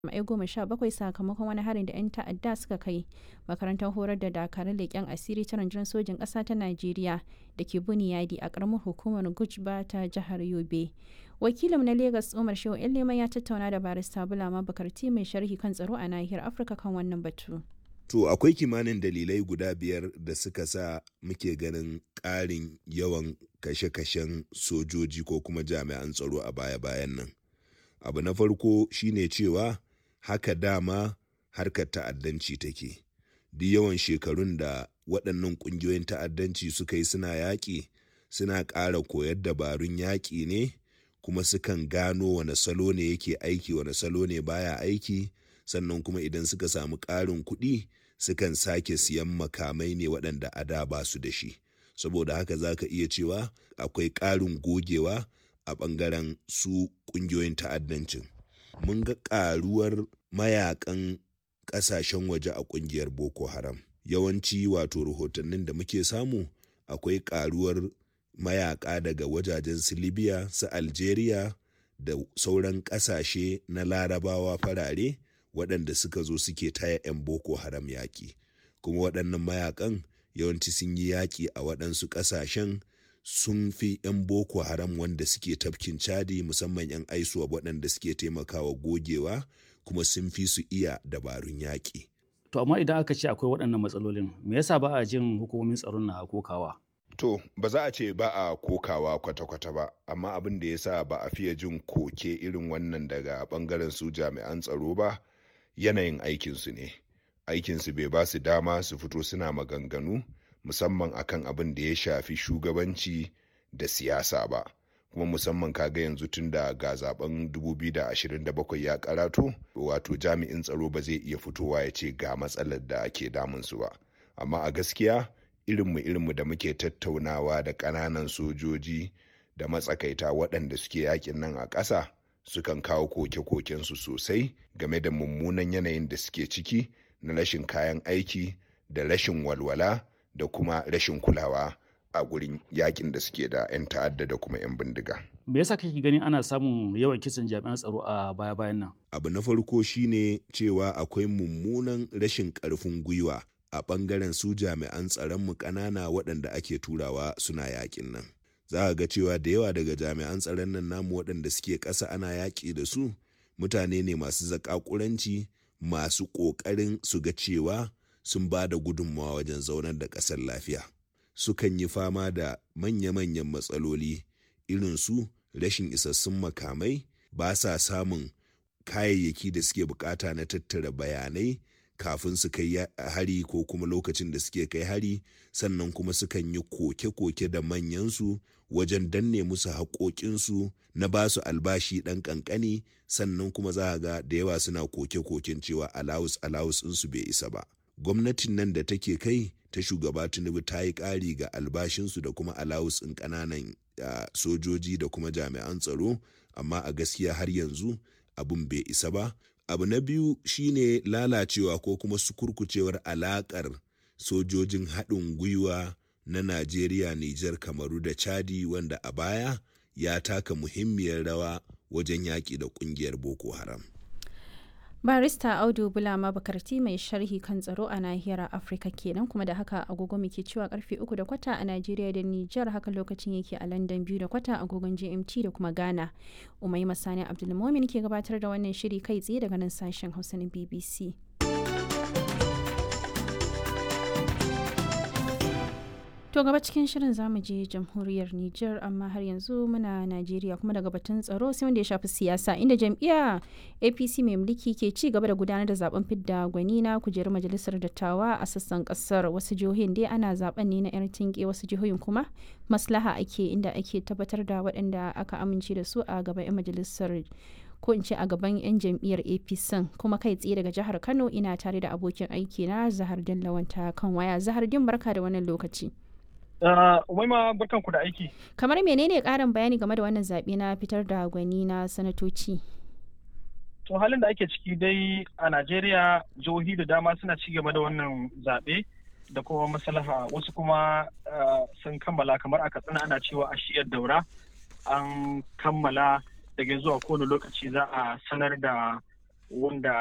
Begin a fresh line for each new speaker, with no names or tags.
jami'ai goma sha bakwai sakamakon wani harin da 'yan ta'adda suka kai makarantar horar da dakarun leƙen asiri ta rundunar sojin ƙasa ta najeriya da ke buniyadi a ƙaramar hukumar gujba ta jihar yobe wakilin na lagos umar shehu leman ya tattauna da barista bulama bakarti mai sharhi kan tsaro a nahiyar afirka kan wannan batu
To akwai kimanin dalilai guda biyar da suka sa muke ganin ƙarin yawan kashe-kashen sojoji ko kuma jami'an tsaro a baya-bayan nan. Abu na farko shine cewa haka dama harkar ta'addanci take. Duk yawan shekarun da waɗannan ƙungiyoyin ta'addanci suka yi suna yaƙi suna ƙara koyar dabarun yaƙi ne kuma sukan gano wane salo ne yake aiki wane salo ne baya aiki sannan kuma idan suka samu ƙarin kuɗi sukan sake siyan makamai ne waɗanda a da ba su da shi saboda haka za ka iya cewa akwai ƙarin gogewa a ɓangaren su ƙungiyoyin ta'addancin mun ga ƙaruwar mayakan ƙasashen waje a ƙungiyar boko haram yawanci wato rahotannin da muke samu akwai ƙaruwar mayaka daga wajajen su libya su algeria da sauran ƙasashe na larabawa farare waɗanda suka zo suke taya 'yan boko haram yaƙi kuma waɗannan mayakan yawanci sun yi yaƙi a waɗansu ƙasashen sun fi 'yan boko haram wanda suke tafkin cadi musamman 'yan aisuwa waɗanda suke taimakawa gogewa kuma sun fi su iya dabarun yaƙi.
To amma idan aka ce akwai waɗannan matsalolin me yasa ba a jin hukumomin tsaron na kokawa?
To ba za a ce ba a kokawa kwata-kwata ba amma abin da ya sa ba a fiye jin koke irin wannan daga ɓangaren su jami'an tsaro ba yanayin aikinsu ne aikinsu bai ba su dama su fito suna maganganu musamman akan abin da ya shafi shugabanci da siyasa ba kuma musamman kaga yanzu tun da ga zaben 2027 ya karatu wato jami'in tsaro ba zai iya fitowa ya ce ga matsalar da ke damunsu ba amma a gaskiya irinmu irinmu da muke tattaunawa da ƙananan sojoji da matsakaita waɗanda suke yakin nan a ƙasa sukan kawo koke-kokensu sosai game da mummunan yanayin da suke ciki na rashin kayan aiki da rashin walwala da kuma rashin kulawa a gurin yakin da suke da 'yan ta'adda da kuma 'yan bindiga.
Me yasa kake ganin ana samun yawan kisan jami'an tsaro a baya-bayan nan?
Abu na farko shine cewa akwai mummunan rashin ƙarfin gwiwa a ɓangaren su jami'an tsaron mu ƙanana waɗanda ake turawa suna yakin nan. za a ga cewa da yawa daga jami'an tsaron nan namu waɗanda suke ƙasa ana yaƙi da su mutane ne masu zaƙaƙuranci masu ƙoƙarin su ga cewa sun ba da gudunmawa wajen zaunar da ƙasar lafiya sukan yi fama da manya-manyan matsaloli irin su rashin isassun makamai ba sa samun kayayyaki da suke bukata na tattara bayanai kafin su kai hari ko kuma lokacin da suke kai hari sannan kuma sukan yi koke-koke da manyansu wajen danne musu haƙoƙinsu na ba su albashi ɗan ƙanƙani sannan kuma za a ga da yawa suna koke-koken cewa alawus alawus ɗinsu bai isa ba gwamnatin nan da take kai ta shugaba tinubu ta yi ƙari ga albashinsu da kuma alawus ɗin ƙananan sojoji da kuma jami'an tsaro amma a gaskiya har yanzu abin bai isa ba abu na biyu shine lalacewa ko kuma sukurkucewar alakar sojojin haɗin gwiwa na najeriya nijar kamaru da chadi wanda a baya ya taka muhimmiyar rawa wajen yaƙi da ƙungiyar boko haram
barista audu bulama bakarti mai sharhi kan tsaro a nahiyar afirka kenan kuma da haka agogo muke cewa karfe uku da kwata a najeriya da nijar haka lokacin yake a london biyu da kwata agogon gmt da kuma ghana umai masani abdulmomin ke gabatar da wannan shiri kai tsaye daga nan sashen hausa na bbc To gaba cikin shirin zamu je jamhuriyar Nijar amma har yanzu muna Najeriya kuma daga batun tsaro sai wanda ya shafi siyasa inda jam'iyya APC mai mulki ke ci gaba da gudanar da zaben fidda gwani na kujerar majalisar dattawa a sassan kasar wasu jihohin dai ana zaben ne na yar tinke wasu jihohin kuma maslaha ake inda ake tabbatar da waɗanda aka amince da su a gaban 'yan majalisar ko in ce a gaban 'yan jam'iyyar apc kuma kai tsaye daga jihar kano ina tare da abokin aiki na zahar lawanta kan waya zahar din barka da wannan lokaci
Umaima barkan ku da aiki.
Kamar menene ƙarin bayani game da wannan zaɓe na fitar da gwani na sanatoci?
To halin da ake ciki dai a Najeriya jihohi da dama suna ci gaba da wannan zaɓe da kuma maslaha wasu kuma sun kammala kamar a katsina ana cewa a shiyar daura an kammala daga zuwa kowane lokaci za a sanar da wanda